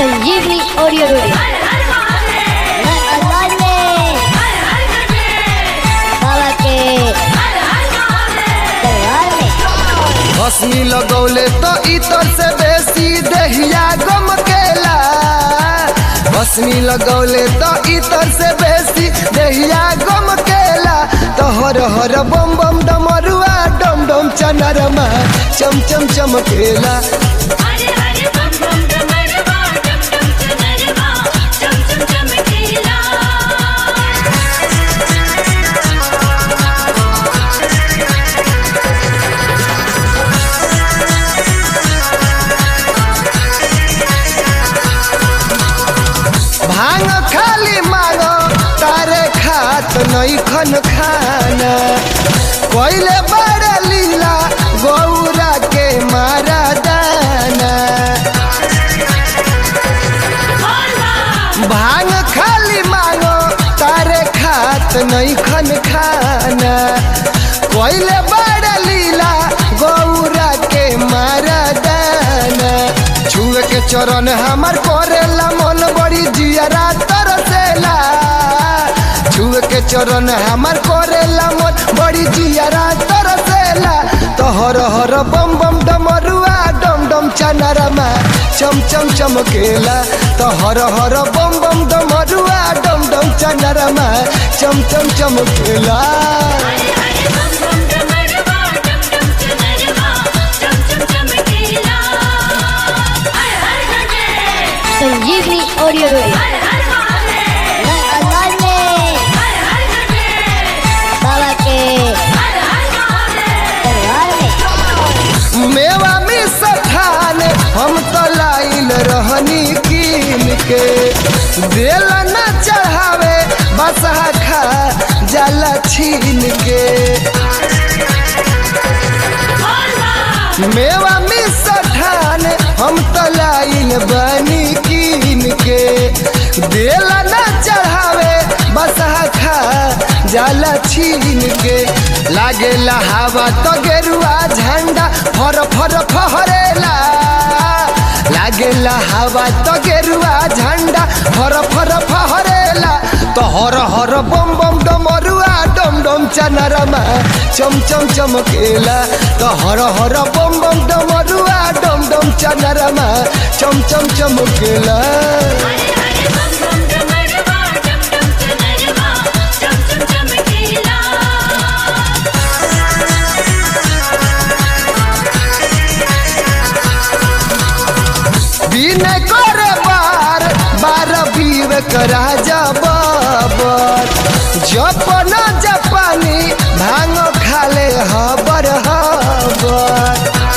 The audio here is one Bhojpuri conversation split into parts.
संजीवनी ऑडियो वीडियो मैं अल्लाह में बाबा के दरबार में हसनी लगौले तो इतर से बेसी देहिया गम केला हसनी लगौले तो इतर से बेसी देहिया गम केला तो हर हर बम बम डमरुआ डम डम चनरमा चम चम चमकेला हरे हरे बम बम डमरवा डम डम चनरवा चम चम चमकेला भांग खाली मांगो तारे खात नहीं खन खाना कोइले बड़ लीला गौरा के मारा दाना भांग खाली मांगो तारे खात नहीं खन खाना कोइले बड़ लीला गौरा के मारा दाना छुए के चरण हमार करेला मन बड़ी जियरा तरसेला छुए के चरण हमार करेला मन बड़ी जियरा तरसेला तो हर हर बम बम डमरुआ डम डम चनरमा चम चम चमकेला तो हर हर बम बम डमरुआ डम डम चनरमा चम चम चमकेला हरे हरे बम बम डमरवा डम डम चनरवा चम चम चमकेला हर हर गंगे संजीवनी ऑडियो वीडियो हर हर महादेव मैं अल्लाह में हर हर गंगे बाबा के हर हर महादेव दरबार में मेवा में सठान हम तो लाइल रहनी कीन के दिल न चढ़ावे बसहा खा जाला छीन के मेवा में सठान हम तो लाइल बनी कीन के दिल न चढ़ावे बसहा खा जाला छीन के लागे हवा तो गेरुआ झंडा फर फर फहरेला लागे हवा तो गेरुआ झंडा फर फर फहरेला तो हर हर बम बम डमरुआ डम डम चनरमा चम चम चमकेला तो हर हर बम बम डमरुआ डम डम चनरमा चम चम चमकेला हरे हरे बम बम डमरवा डम डम चनरवा चम चम चमकेला बिन करे बार बार विवेक राजा बाबर जपन जपानी भांग खाले हबर हबर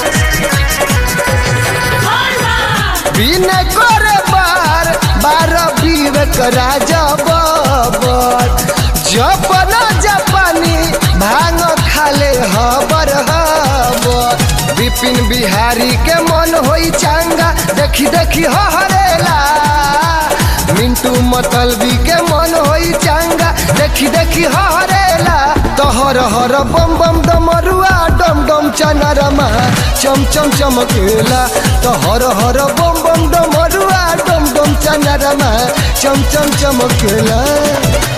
बिन करे बार बार विवेक राजा बाबर जपन जपानी भांग खाले हबर हबर विपिन बिहारी के मन होई चांगा देखी देखी हरेला मिंटू मतलबी के मन होई चांगा देखी देखी हरेला तो हर हर बम बम डमरुआ डम डम चनरमा चम चम चमकेला तो हर हर बम बम डमरुआ डम डम चनरमा चम चम चमकेला